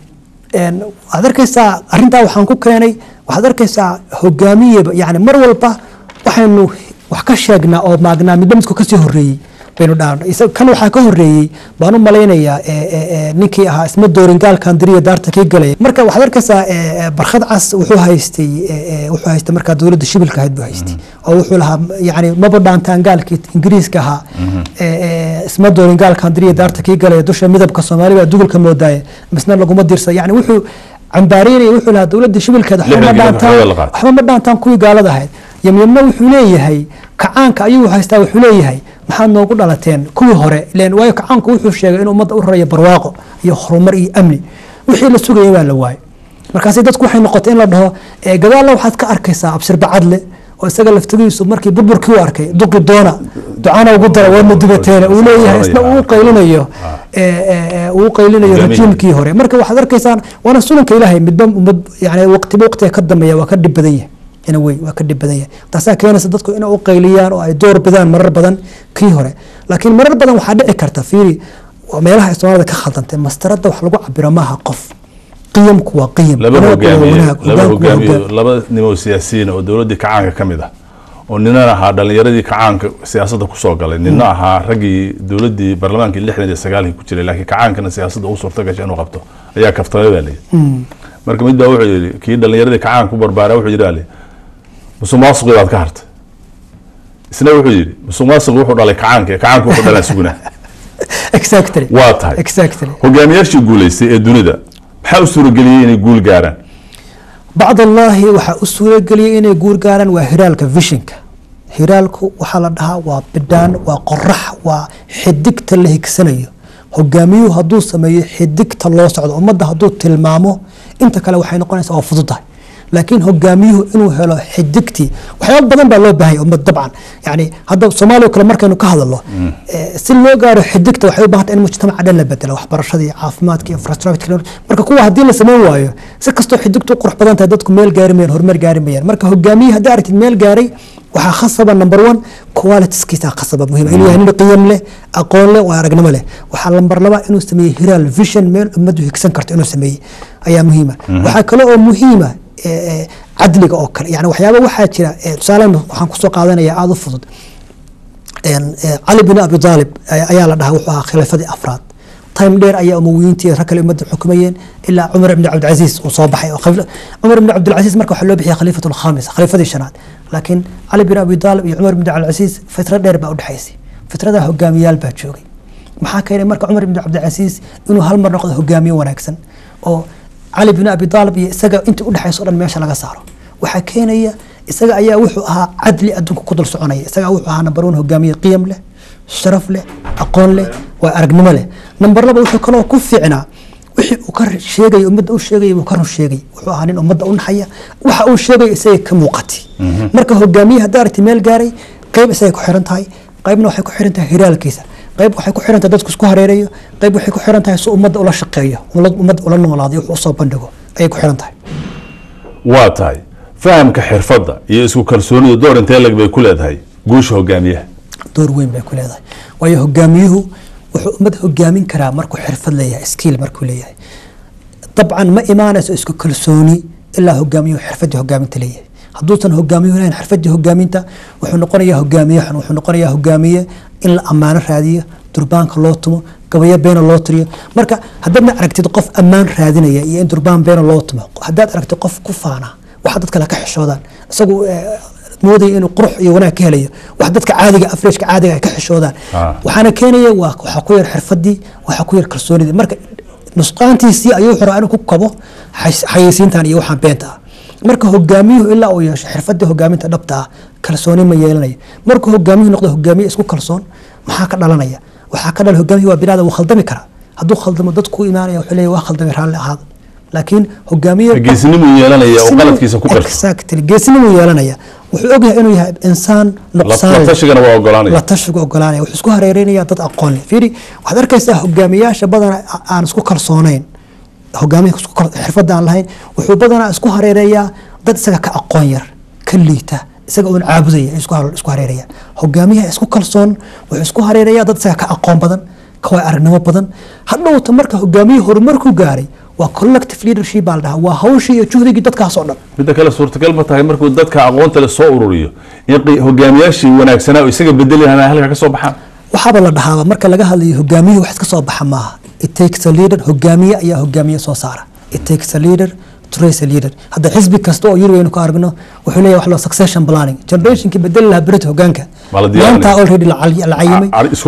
een, waxaad arkaysaa arrintaa waxaan ku keenay waxaad arkaysaa hogaamiyeba yani mar walba waxaynu wax ka sheegnaa oo maagnaa midba midku kasii horeeyey baynu dhaana Isa- kan waxaa ka horeeyey baan u malaynayaa e, e, e, ninkii ahaa isma dooringaalkan diriya daarta kii galaya marka waxaad arkaysaa e, e, barkhad cas wuxuu haystay e, e, wuxuu haystay markaa dowladda shibilka ahayd buu haystay oo wuxuu lahaa yani maba dhaantaan gaalkii ingiriiska ahaa e, e, isma dooringaalkan diriya daarta kii galaya dusha midabka soomaali baa dugulka moodaaye misna laguma dirsa yani wuxuu cambaareynaya wuxuu lahaa dowladda shibilkeeda waxba ma Lixdan dhaantaan kilomitir la qaatay. waxba ma dhaantaan kuwii gaalada ahayd yamyamna wuxuu leeyahay kacaanka ayuu haystaa wuxuu leeyahay maxaad noogu dhalateen kuwii hore ileen waayo kacaanku wuxuu sheegay in ummadda u rarayo barwaaqo iyo horumar iyo amni wixii la sugayay baa la waayay markaasi dadku waxay noqotay in la dhaho "Ee, gadaalna waxaad ka arkaysaa abshir bacadle oo isaga laftigiisu markii burburkii u arkay duqi doona ducana ugu dara waadna dubateene uu leeyahay isna uu qaylinayo ee, ee, ee, uu qaylinayo Hogaamiye. rajiimkii hore marka waxaad arkaysaan waana sunanka ilaahay midba ummad yani waqtiba waqtiga ka dambeeya waa ka dhib badan yahay ina wey waa ka dhib badan yahay taasaa keenaysa dadku inay u qayliyaan oo ay door bidaan marar badan kii hore laakiin marar badan waxaa dhici karta fiiri waa meelaha ay soomaalida ka khaldantay mastarada wax lagu cabiro maaha qof qiyamku waa qiyam laba wanaagku waa hogaamiye wanaag, laba hogaanku waa hogaamiye hogaan. laba nimo siyaasiyiin oo dowladdii kacaanka ka mid ah oo ninan ahaa dhalinyaradii kacaanka siyaasadda kusoo galay nina ahaa raggii dowladdii baarlamaankii lixdan iyo sagaalkii ku jiray laakiin kacaankana siyaasadda u suurta gashay inuu qabto ayaa kaftamay baa layidhi marka mid baa wuxuu yidhi kii dhalinyaradii kacaanka ku barbaaraa wuxuu yidhi baa layidhi musuq maasuqii baad ka hartay isna wuxuu yidhi musuq maasuqi wuxuu dhalay kacaanka ee kacaanka wuxuu dhalaa sugnaa exactly waa tahay exactly hogaamiyaashii guulaystay ee dunida maxaa u suurageliyey inay guul gaaraan bacd allaahi waxaa u suurageliyay inay guur gaaraan waa hiraalka vishinka hiraalku waxaa la dhahaa waa bidhaan waa qorax waa xidigta la higsanayo hogaamiyuhu hadduu sameeyo xidigta loo socdo ummadda hadduu tilmaamo inta kale waxay noqonaysaa waa fududahay laakiin hogaamiyuhu inuu helo xidigtii waxyaaba badan baa loo baahanya ummad dabcan yani hadda soomaaliya kale markaynu ka hadalno eh, si loo gaaro xidigta waxay u baahanta in mujtamaca dhan la bedelo waxbarashadii caafimaadka infrastructure marka kuwa haddii la samayn waayo si kastoo xidigtu u qurux badan tahay dadku meel gaari mayaan horumar gaari mayaan marka hogaamiye haddii aragtid meel gaaray waxaa khasaba number one qualitiskiisa khasaba muhiim inuu yahay nin qiyam leh aqoon leh oo aragnimo leh waxaa lambar laba inuu sameeyey hiraal vision meel ummaddu higsan karto inuu sameeyey ayaa muhiima waxaa kale oo muhiima cadliga oo kale yani waxyaaba waxaa jira tusaale waxaan kusoo qaadanaya aada u fudud cali bin abi aalib ayaa la dhahaa wuxuu ahaa khilaafadii afraad time dheer ayaa umawiyiintii rag kale ummadda xukumayeen ilaa cumar ibni cabdilcasiis uu soo baxay cumar ibni cabdilcasiis marka waxaa loo bixiyay khaliifatu lkhamis khaliifadii shanaad laakiin cali bin abi aalib iyo cumar ibni cabdilcasiis fitro dheer baa udhexaysay fitrada hogaamiyaal baa joogay maxaa keenay marka cumar ibni cabdilcasiis inuu hal mar noqdo hogaamiye wanaagsan oo cali bin abi aalib iyo isaga intii udhexayso o dhan meesha laga saaro waxaa keenaya isaga ayaa wuxuu ahaa cadli adduunka ku dul soconaya isaga wuxuu ahaa number one hogaamiye qiyam leh sharaf leh aqoon leh waa aragnimo leh number laba wuxuu kaloo ku fiicnaa wixii uu ka sheegay ummadda u sheegay buu ka run sheegay wuxuu ahaa nin ummadda u naxaya waxa uu sheegay isaga ka muuqatay marka hogaamiye haddaa aragti meel gaaray qayb isagay ku xiran tahay qaybna waxay ku xiran tahay hiraalkiisa qayb waxay ku xiran tahay dadku isku hareerayo qayb waxay ku xiran tahay si ummadda ula shaqeeyo ummadda ula noolaadayo wuxuu usoo bandhigo ayay ku xiran tahay waa tahay fahamka xirfadda iyo isku kalsoonidu door intee lag bay ku leedahay guusha hogaamiyaha door weyn bay ku leedahay waayo hogaamiyuhu wuxuu ummad hogaamin karaa markuu xirfad leeyahay skiil markuu leeyahay dabcan ma imaanayso isku kalsooni ilaa hogaamiyuhu xirfadii hogaaminta leeyahay hadduusan hogaamiyuhu lahayn xirfadii hogaaminta wuxuu noqonayaa hogaamiye xun wuxuu noqonayaa hogaamiye in la ammaano raadiyo durbaanka loo tumo gabayo beena loo tiriyo marka haddaadna aragtid qof ammaan raadinaya iyo in durbaan beena loo tumo haddaad aragtid qof ku faana waxa dad kale ka xishoodaan isagu moodaya inuu qurux iyo wanaag ka helayo wax dadka caadiga afreeshka caadiga ay ka xishoodaan waxaana keenaya waa waxaa ku yar xirfadii waxaa ku yar kalsoonidii marka nusqaantiisii ayuu rabaa inuu ku kabo xayeysiintan iyo waxaan beenta ah marka hogaamiyuhu ilaa uu yeesho xirfadii hogaaminta dhabta ah kalsooni ma yeelanayo markuu hogaamiyuhu noqdo hogaamiye isku kalsoon maxaa ka dhalanaya waxaa ka dhala hogaamiyuhu waa binaadam wuu khaldami karaa hadduu khaldamo dadku imaanaya wuxuu leeyahy waa khaldamay raalli ahaada laakiin hogaamiye geesnimuu yeelanaya oo qaladkiisa ku qarso exactly geesnimuu yeelanaya wuxuu ogyahay inuu yahay insaan nuqsaan la tashigana waa ogolaanaya la tashigu ogolaanaya wuxuu isku hareereynaya dad aqoon leh fiiri waxaad arkaysaa hogaamiyaasha badana aan isku kalsoonayn hogaamiya xirfadda aan lahayn wuxuu badanaa isku hareereeyaa dad isaga ka aqoon yar ka liita isaga uun caabudaya isku hareeraya hogaamiyaha isku kalsoon wuxuu isku hareeraya dad isaga ka aqoon badan ka waa aragnimo badan hadhowta marka hogaamiye horumarku gaaray waa collective leadership baa la dhahaa waa hawshii iyo juhdigii dadkaas oo dhan midda kale suurtagal ma tahay markuu dadka aqoonta le soo ururiyo in hogaamiyaashii wanaagsanaa oo isaga bedeli lahaa halka ka soo baxaan waxaaba la dhahaaba marka laga hadlayo hogaamiyuhu wax iska soo baxa maaha it takes a leader hogaamiye ayaa hogaamiye soo saara it takes a leader to raise a leader hadda xisbi kasta oo yurweynu ku aragno wuxuu leeyahay wax loo succession planning generationkii bedeli lahaa berita hogaanka maanta already la cayimay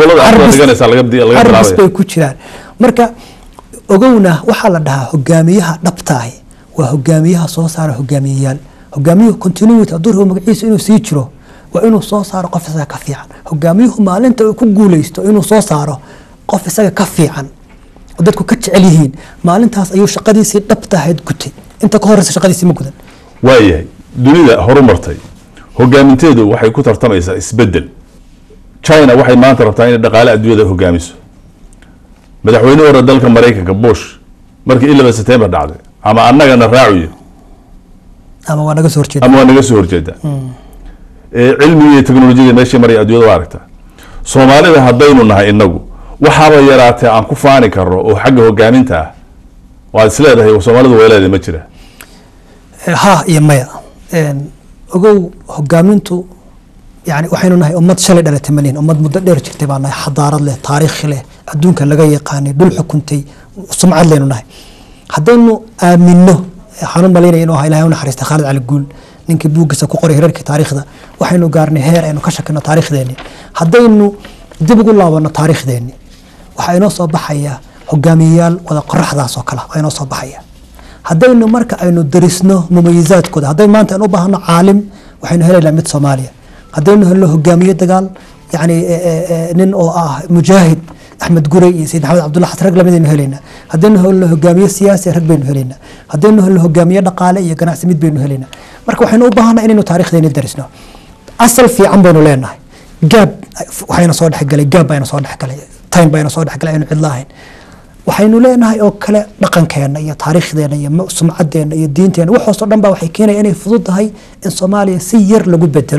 arbis bay ku jiraan marka ogowna waxaa la dhahaa hogaamiyaha dhabtaahi waa hogaamiyaha soo saara hogaamiyeyaal hogaamiyuhu continuity hadduu rabo magaciisa inuu sii jiro waa inuu soo saaro qof isaga ka fiican hogaamiyuhu maalinta uu ku guuleysto inuu soo saaro qof isaga ka fiican oo dadku ka jecel yihiin maalintaas ayuu shaqadiisii dhabtahayd gutay inta ka horeysa shaqadiisii ma gudan waayahay dunida horumartay hogaaminteedu waxay ku tartamaysaa isbedel china waxay maanta rabtaa inay dhaqaale adduunyada hogaamiso madaxweyne hore dalka maraykanka bush markii ilaba september dhacday ama annagana raacuyo ama waa naga soo horjeeda ama waa naga soo horjeeda cilmiga iyo teknolojiyada meeshii maraya adduunyada waa aragtaa soomaalida haddaynu nahay inagu waxaaba yaraatee aan ku faani karno oo xagga hogaaminta ah waad is leedahay soomaalidu way leedahay ma jira ha iyo maya ogow hogaamintu yani waxaynu nahay ummad shalay dhalatay malihin ummad muddo dheer jirtay baa nahay xadaarad leh taariikhi leh adduunka laga yaqaanay dhul xukuntay sumcad leynu nahay haddaynu aamino waxaan u malaynaya inuu ahaa ilahay u naxariista khaalid cali guul ninkii buuggiisa ku qoray hirarkii taariikhda waxaynu gaarnay heer aynu ka shakino taariikhdeeni haddaynu dib ugu laabano taariikhdeeni waxaa inoo soo baxaya hogaamiyeyaal wada qoraxdaas oo kale waa inoo soo baxaya haddaynu marka aynu darisno mumayizaadkooda hadday maanta aynu u baahno caalim waxaynu helaynaa mid soomaaliya haddaynu helno hogaamiye dagaal yani nin oo ah mujaahid axmed gurey iyo sayid maxamed cabdulla xasan rag lamidaynu helaynaa haddaynu helno hogaamiye siyaasi rag baynu helaynaa haddaynu helno hogaamiye dhaqaale iyo ganacsi mid baynu helaynaa marka waxaynu u baahanaa inaynu taarikhdeeni darisno asal fiican baynu leenahay gaab waxayna soo dhexgalay gaab bayna soo dhexgalay time bayna soo dhexgalay aynu cidla ahayn waxaynu leenahay oo kale dhaqankeena iyo taariikhdeena iyo sumcadeena iyo diinteena waxaasoo dhan ba waxay keenaya inay fudud tahay in soomaaliya si yar lagu bedelo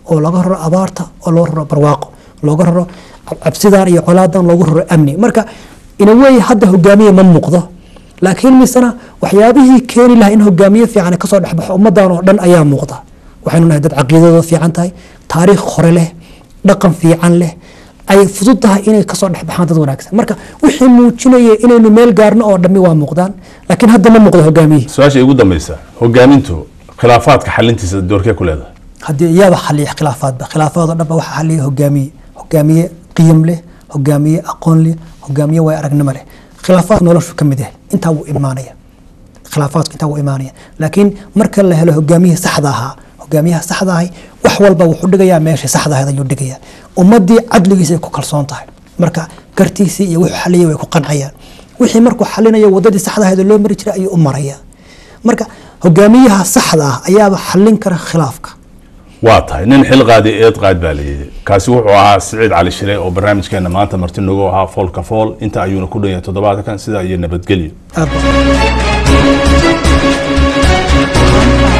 oo laga raro abaarta oo loo raro barwaaqo looga raro cabsidan iyo colaadan loogu raro amni marka inawey hadda hogaamiye ma muuqdo laakiin misena waxyaabihii keeni lahaa in hogaamiye fiican kasoo dhexbaxo ummadan oo dhan ayaa muuqda waxaynu nahay dad caqiidadooda fiican tahay taariikh hore leh dhaqan fiican leh ay fudud tahay inay kasoo dhexbaxaan dad wanaagsan marka wixii muujinaya inaynu meel gaarno oo dhammi waa muuqdaan laakiin hadda ma muuqdo hogaamiye su-aasha igu dambeysa hogaamintu khilaafaadka xalintiisa doorkee ku leedahay haddii iyaaba xaliya khilaafaadba khilaafaadoo dhanba waxaa xaliya hogaamiye hogaamiye qiyam leh hogaamiye aqoon leh hogaamiye way aragnimo leh khilaafaad noloshu ka mid yahay intaa wuu imaanaya khilaafaadku intaa wuu imaanaya laakiin marka la helo hogaamiyihii saxda ahaa hogaamiyaha saxda ahay wax walba wuxuu dhigayaa meesha saxda ahayd ayuu dhigayaa ummadii cadligiisa ay ku kalsoon tahay marka gartiisii iyo wuxuu xaliyay way ku qancayaan wixii markuu xalinayo wadadii saxda ahayd oo loo mari jiray ayuu u maraya marka hogaamiyaha saxda ah ayaaba xalin kara khilaafka waa tahay nin xil qaadi eed qaad baa layidhi kaasi wuxuu ahaa siciid cali shire oo barnaamijkeena maanta marti nagu ahaa foolka fool inta ayuuna ku dhan yahay toddobaadkan sidaa iyo nabadgelyo aad baa